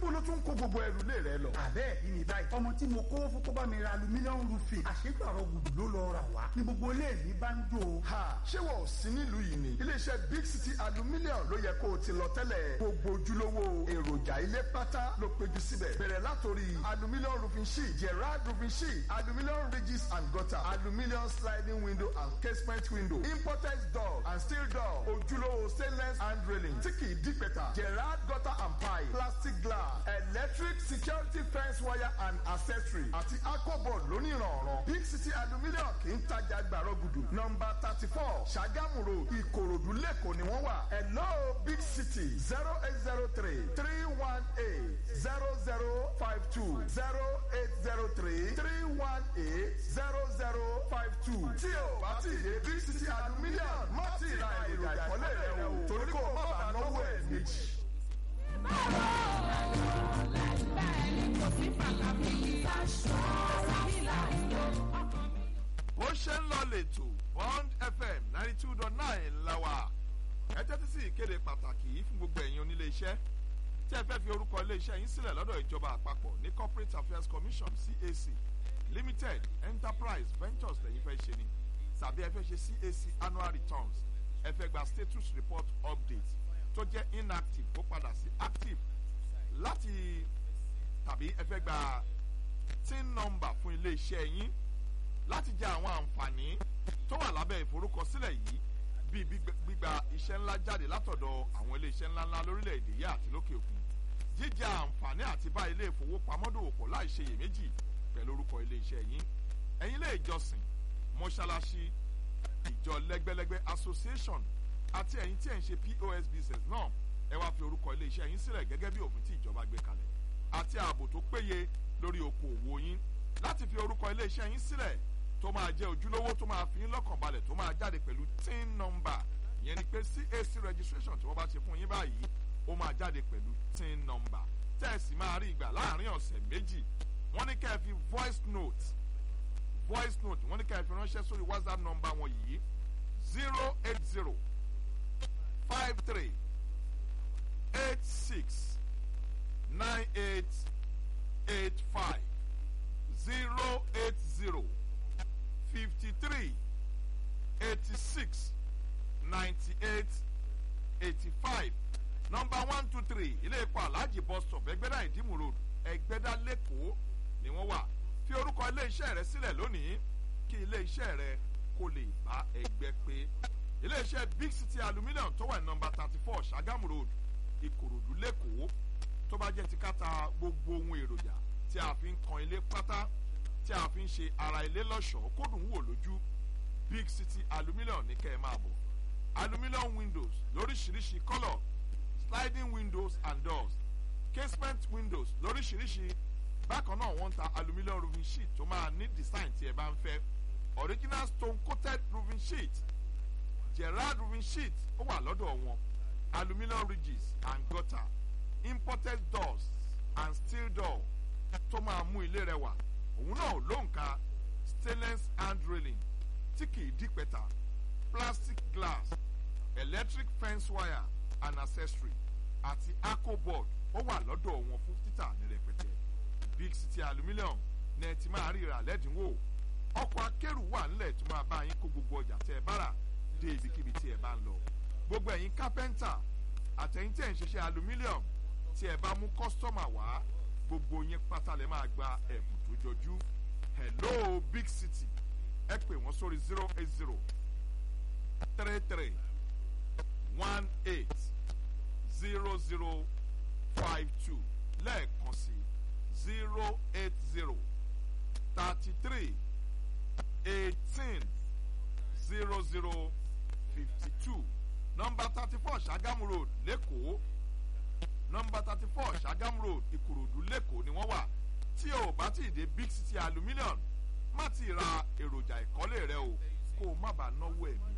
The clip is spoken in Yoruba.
níbo ló tún kó gbogbo ẹrù lé rẹ lọ. àbẹ́ ẹ̀dín ní báyìí ọmọ tí mo kó fún kó bá mi ra alumílíọ̀nù rúfin àṣegbàrọ̀ gbùdù ló lọ rà wá ní gbogbo ilé mi bá ń jò. ha ṣé wọn ò sí nílùú yìí ni iléeṣẹ́ big city aluminium ló yẹ kó o ti lọ tẹ́lẹ̀ gbogbo ojúlówó èròjà ilé pátá ló péjú síbẹ̀ bẹ̀rẹ̀ látòrí aluminium roofing sheet gerard roofing sheet aluminium ridges and gutter aluminium sliding window and casement window imported door and steel door ojúlówó stainless hand railing tí kì í dípẹ̀tà gerard gutter and pipe plastic glass electric security fence wire and accessory àti aquaboard lónìrànràn big city aluminium kì í tajà gbàrọ̀ gudu nọmba thirty four ṣàgámù road ìkòròdú lẹ́kọ̀ọ́ ni wọ́n wà hello big city zero eight zero three three one eight zero zero five two zero eight zero three three one eight zero zero five two tí o bá ti dé big city aluminium má ti ra èròjà ìkọ́lé rẹ o torí kò má bàa náwó ẹ̀ méjì. bó ṣe ń lọ lẹ́tọ̀ bond fm ninety two dot nine lawa ẹ tẹ́tí sí ìkéde pàtàkì yìí fún gbogbo ẹ̀yin onílé iṣẹ́ tí ẹ fẹ́ fi orúkọ ilé iṣẹ́ yín sílẹ̀ lọ́dọ̀ ìjọba àpapọ̀ ní corporate affairs commission cac limited enterprise ventures lẹ́yìn fẹ́ ṣe ni tàbí ẹ fẹ́ ṣe cac annual returns ẹ fẹ́ gba status report update tó jẹ́ inactive kó padà sí active láti tàbí ẹ fẹ́ gba tin number fún ilé iṣẹ́ yín láti jẹ àwọn àǹfààní tó wà lábẹ́ ìforúkọsílẹ̀ yìí bíi gbígba iṣẹ́ ńlá jáde látọ̀dọ̀ àwọn ilé iṣẹ́ ńláńlá lórílẹ̀‐èdè yìí àti lókè òkun jíjẹ àǹfààní àti bá ilé ìfowópamọ́ dòwòpọ̀ láì ṣe iyèméjì pẹ̀lú orúkọ ilé iṣẹ́ yín ẹ̀yin ilé ìjọsìn mọ́ṣáláṣí ìjọ lẹ́gbẹ́lẹ́gbẹ́ association àti ẹ̀yin tí ẹ̀ ń ṣe pos business náà ẹ wá fi orúkọ ilé iṣẹ́ yín sílẹ̀ gẹ́gẹ́ bí òfin tí ìjọba gbé kalẹ̀ àti ààbò tó péye lórí okòòwò yín láti fi orúkọ ilé iṣẹ́ yín sílẹ̀ tó máa jẹ́ ojúlówó tó máa fi yín lọ́kàn balẹ̀ tó máa jáde pẹ̀lú tin number ìyẹn ni pé cac registration tí wọ́n bá ṣe fún yín báyìí ó máa jáde pẹ̀lú tin number tẹ́ẹ̀sì máa rí ìgbà láàrin ọ̀sẹ̀ méjì wọ́n ní kẹ́ ẹ fi voice note voice note wọ́n ní kẹ́ ẹ fi ránṣẹ́ sórí whatsapp number wọn yìí zero eight zero five three eight six nine eight eight five zero eight zero fifty-three eighty-six ninety-eight eighty-five number one two three ilé epo alhaji bus stop ẹgbẹ́dá ìdímù road ẹgbẹ́dá lẹ́kọ̀ọ́ ni wọ́n wà fi orúkọ ilé iṣẹ́ rẹ sílẹ̀ lónìí kí ilé iṣẹ́ rẹ kó lè bá ẹgbẹ́ pé ilé iṣẹ́ big city aluminium tó wà ní number thirty four sagamu road ìkòròdú lẹ́kọ̀ọ́ tó bá jẹ́ ti káta gbogbo ohun èròjà tí a fi ń kan ilé pátá tí a fi ń ṣe ara ilé lọ́ṣọ̀ọ́ kó dùn wò lójú big city aluminium ní kẹ́ ẹ máa bọ̀ aluminium windows lóríṣiríṣi colour sliding windows and doors casement windows lóríṣiríṣi bákan náà wọ́n ń ta aluminium roofing sheet tó máa ní design tí ẹ bá ń fẹ́ original stone coated roofing sheet gerard roofing sheet ó wà lọ́dọ̀ wọn aluminium ridges and gutter imported doors and steel door tó máa mú ilé rẹwà òun náà ló ń ka stainless hand railing tí kìí dípẹ́ta plastic glass electric fence wire and accessory àti aquaboard ó wà lọ́dọ̀ wọn fún títà ní rẹpẹtẹ big city aluminium ní ẹ ti máa ríra lẹ́dínwó ọkọ̀ akẹ́rù wà nílẹ̀ tó máa bá yín kó gbogbo ọjà tẹ́ ẹ bá rà dé ibikíbi tí ẹ bá ń lọ gbogbo ẹ̀yin kápẹ́ńtà àtẹ̀yìn tí ẹ̀ ń ṣiṣẹ́ aluminium tí ẹ bá mú kọ́sítọ́mà wá gbogbo yín pátá lè máa gba ẹ̀bùn tó jọjú hello big city ẹ pè wọ́n sórí zero eight zero three three one eight zero zero five two lẹ́ẹ̀kan sí zero eight zero thirty three eighteen zero zero fifty two nọmba thirty four ṣàgámù road lẹ́kọ̀ọ́ nọmba thirty four ṣàgámù road ìkòròdú lẹ́kọ̀ọ́ ni wọ́n wà tí o bá ti dé big city aluminium má ti ra èròjà ìkọ́lé rẹ o kó o má bàa náwó ẹ̀mí